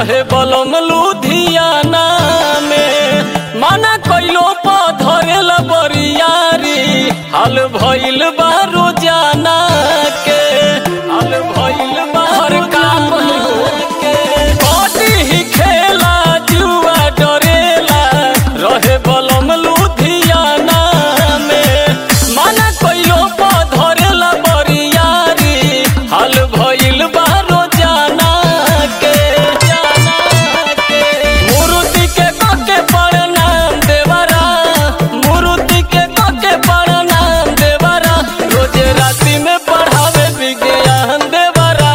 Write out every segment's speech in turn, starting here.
रहे बलम लुधियाना में माना कइलो पा धरेला बरियारी हाल भइल बा रोजाना के हाल भइल बा हर काम के बॉडी ही खेला जुआ डरेला रहे बलम लुधियाना में माना कइलो पा धरेला बरियारी हाल भइल बा रोजाना के जाना के मूर्ति के कके प्रणाम देवरा मूर्ति के कके प्रणाम देवरा रोजे राति में पढ़ावे विज्ञान देवरा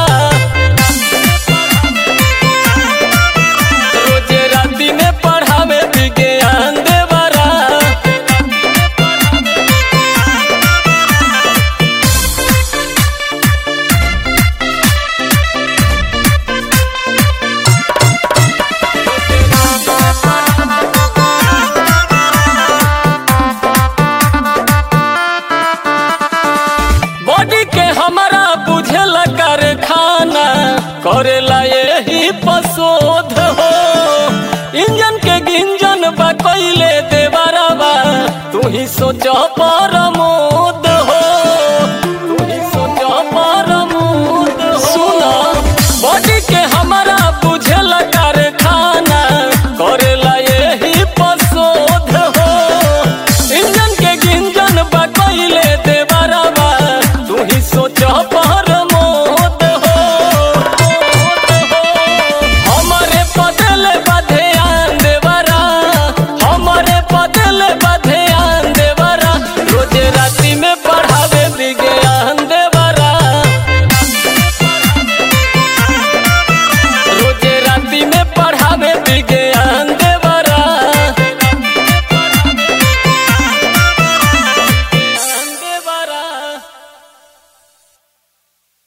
रोजे राति में पढ़ावे विज्ञान देवरा बॉडी के हमारा बुझेला कारखाना करेला यही पशोध हो इंजन के गिंजन बा कैले देवरवा तू ही सोच परमोद हो तू ही सोच परमोद हो सुना बॉडी के हमारा बुझेला कारखाना करेला यही पशोध हो इंजन के गिंजन बकैले देवरवा तू ही सोच पर मोद हो हमरे बदल बधेयान देवरा हमरे बदल बधेयान देवरा रोजे राति में पढ़ावे विज्ञान देवरा रोजे राति में पढ़ावे विज्ञान